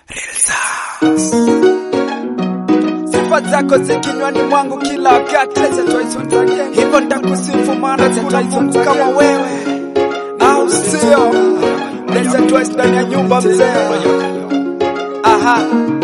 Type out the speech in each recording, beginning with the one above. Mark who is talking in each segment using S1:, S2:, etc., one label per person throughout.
S1: Sifa zako zikinywani mwangu kila wakati, hivyo nitakusifu maana kuna Mungu kama wewe, au sio? Leta twice ndani ya nyumba mzee. Aha,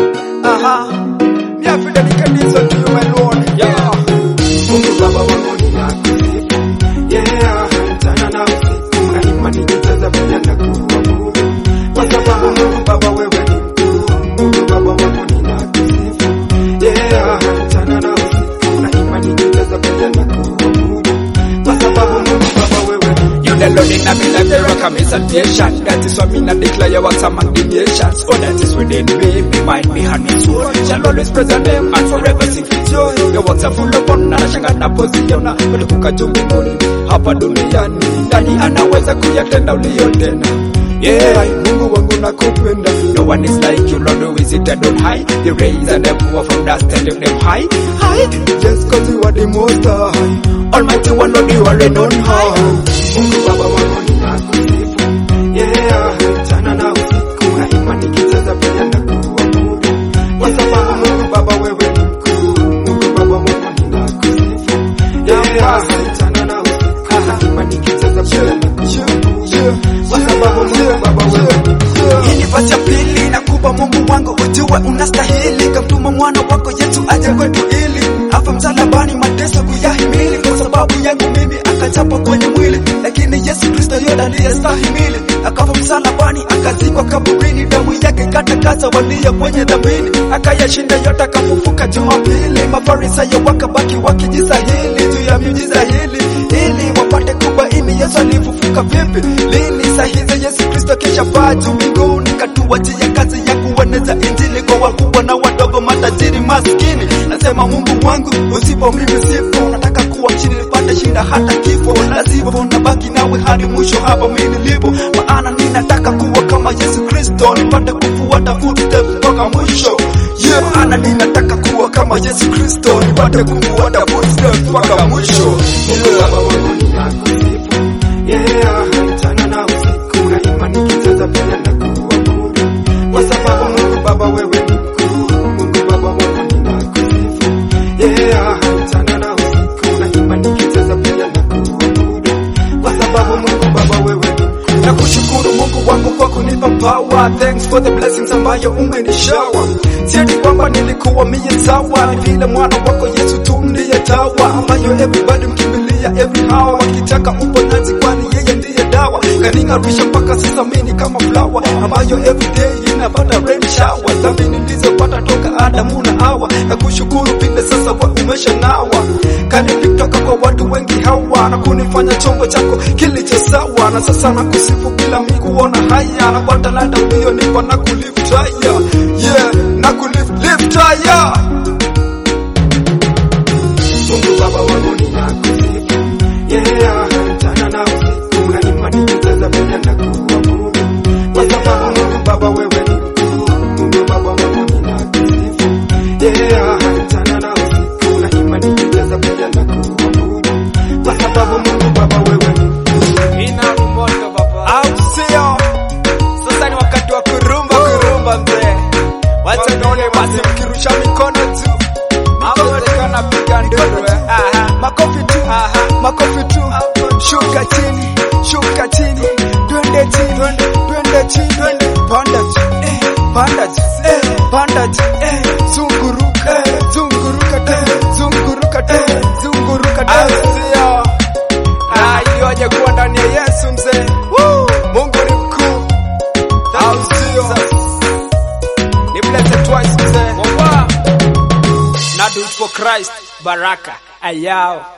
S1: aha, miafida nikadizo tu my lord. Yeah.
S2: Mungu Baba wangu ninakusifu. Yeah, mchana na usiku daima nikicheza pia na kuabudu. Kwa sababu Mungu Baba wewe ni mkuu. Mungu Baba wangu ninakusifu. Yeah, mchana na usiku daima nikicheza pia na kuabudu. Kwa sababu Mungu Baba wewe ni
S1: You the Lord in my life, there come a salvation. That is why me not declare what's among the nations. Oh, that is within me, me mind, me heart, me soul. Shall always praise your name and forever sing with joy. Your words are full of honor, shanga na posiona. Kutoka juu mbinguni, hapa duniani. Nani anaweza kuyatenda uliyotenda? Yeah, Mungu wangu nakupenda. No one is like you, Lord, who is seated on high. The rays and the poor from dust and lift them high. High, just cause you are the most high. Almighty one, Lord, you are reign on high.
S2: Mungu Baba wangu ninakusifu. Yeah, mchana na usiku daima nikicheza pia na kuabudu. Kwa sababu Mungu Baba wewe ni mkuu. Mungu Baba wangu ninakusifu. Yeah, mchana na usiku daima nikicheza pia na kuabudu. Kwa sababu Mungu Baba wewe ni mkuu.
S1: Hii ni verse ya pili nakupa Mungu wangu ujue unastahili, kamtuma mwana wako Yesu aje kwetu ili hapa msalabani mateso kuyahimili, kwa sababu yangu mimi akachapwa kwenye mwili, lakini Yesu Kristo yeye aliyestahimili akafa msalabani, akazikwa kaburini, damu yake katakasa walio kwenye dhambini, akayashinda yote, akafufuka Jumapili. Mafarisayo wakabaki wakijisahili juu ya miujiza hili ili wapate kubaini Yesu alifufuka vipi, lini. Saa hizi Yesu Kristo kisha paa juu mbinguni, katuachia kazi ya kueneza injili kwa wakubwa na wadogo, matajiri maskini. Nasema Mungu wangu, usipo mimi sipo, nataka kuwa chini nipate shida hata kifo, lazima nabaki nawe hadi mwisho, hapa mimi nilipo, maana ninataka kuwa kama Yesu Kristo, nipate kufuata footsteps mpaka mwisho. Yeah, maana ninataka kuwa kama Yesu Kristo, nipate kufuata footsteps mpaka mwisho.
S2: Mungu Baba wangu ninakusifu. Yeah, mchana na usiku daima nikicheza pia na kuabudu. Kwa sababu Mungu Baba wewe ni mkuu. Mungu Baba wangu ninakusifu. Yeah, mchana na usiku daima nikicheza pia na kuabudu. Kwa sababu Mungu Baba wewe ni mkuu.
S1: na kushukuru Mungu wangu kwa kunipa power. Thanks for the blessings ambayo umenishawa. Sieti kwamba nilikuwa mie sawa, ni vile mwana wako Yesu tu ndiye tawa ambayo everybody mkimbilia every hour, wakitaka uponyaji, kwani yeye ndiye dawa. Kaning'arisha mpaka sasa mimi ni kama flower ambayo everyday inapata rain shower. Dhambi nilizopata toka Adamu na Hawa, na kushukuru vile sasa kwa umesha nawa kanilitoka kwa watu wengi hawa na kunifanya chombo chako kilicho sawa, na sasa na kusifu bila mi kuona haya, na kwa talanta uliyonipa na kulift higher, yeah, na kulift lift higher.
S2: Mungu Baba wangu ninakusifu. Yeah, mchana na usiku daima nikicheza pia na kuabudu. Kwa sababu Mungu Baba wewe ni mkuu. Mungu Baba wangu ninakusifu. Yeah, mchana na usiku daima nikicheza pia na kuabudu. Kwa sababu Mungu Baba wewe ni mkuu.
S1: Ina moto baba, au sio? Sasa ni wakati wa kurumba, kurumba mzee, wacha nione basi mkirusha mikono juu, mawezekana piga nduru, eh. makofi tu, makofi tu, shuka chini, shuka chini, twende chini, twende chini, panda juu, eh, panda juu, eh, panda juu, eh, zunguruka, zunguruka tena, zunguruka tena, zunguruka tena, Ah, ili waje kuwa ndani ya Yesu mzee. Woo! Mungu ni mkuu. Au sio? Ni blessed twice mzee. Na do it for Christ. Baraka. Ayao.